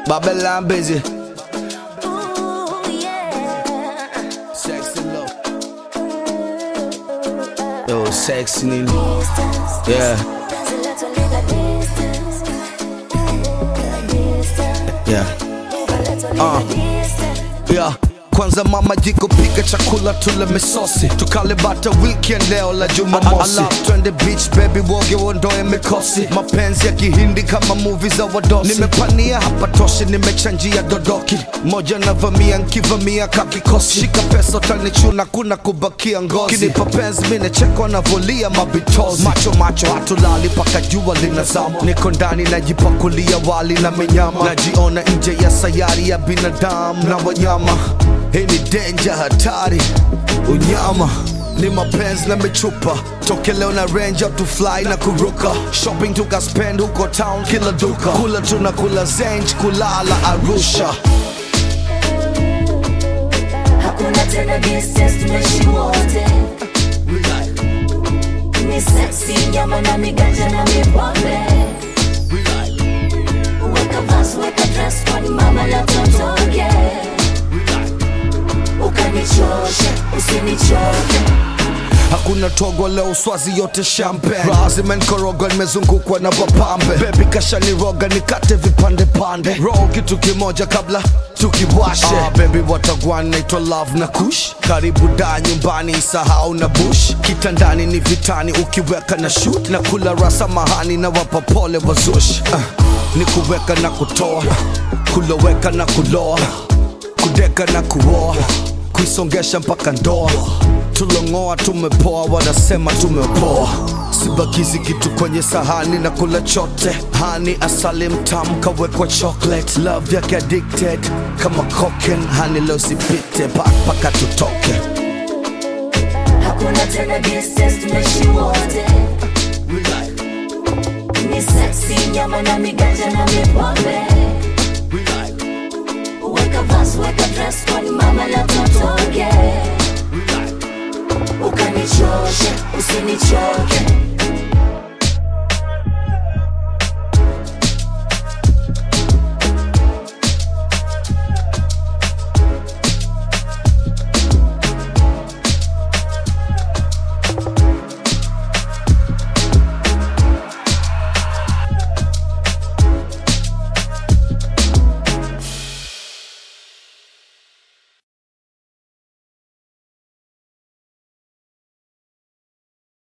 Babylon busy. Ooh, yeah. Sexy love. Yo, sexy nini? Distance. Yeah, There's a lot of little distance. Distance. yeah. A little Uh. little distance. Yeah. Kwanza mama jiko pika chakula tule misosi tukale bata weekend leo la jumamosi twende beach baby woge uondoe mikosi mapenzi ya kihindi kama movie za wadosi nimepania hapa toshi nimechanjia dodoki moja navamia nkivamia kakikosi shika pesa utanichuna kuna kubakia ngozi kinipa penzi minechekwa navolia mabitozi macho macho hatulali paka jua linazama niko ndani najipakulia wali na minyama najiona nje ya sayari ya binadamu na wanyama hii ni denja hatari unyama ni mapenzi na michupa toke leo na range out to fly na kuruka shopping tukaspend huko town kila duka kula tuna kula zenj kulala arusha Hakuna tena distance, tunaishi wote. Ni sexy, nyama na miganja na mipombe. Weka vas, weka dress code, mama la totoke. Ukanichoshe, usinichoke. hakuna togo leo swazi yote champagne raha zimenkoroga nimezungukwa na wapambe bebi kashaniroga nikate vipande pande roho kitu kimoja kabla tukiwashe ah, bebi watagwan naitwa love na kush karibu da nyumbani isahau na bush kitandani ni vitani ukiweka na shoot na kula rasa mahani na wapa pole wazush ah, ni kuweka na kutoa kuloweka na kuloa kudeka na kuoa kuisongesha mpaka ndoa tulongoa tumepoa wanasema tumepoa sibakizi kitu kwenye sahani na kula chote hani asali mtamu kawekwa chocolate love yake addicted kama cocaine hani leo sipite paka tutoke Hakuna tena distance, tunaishi wote. Ni sexy, nyama na miganja na mipombe. Weka vas, weka dress code, mama la totoke. Ukanichoshe, usinichoke.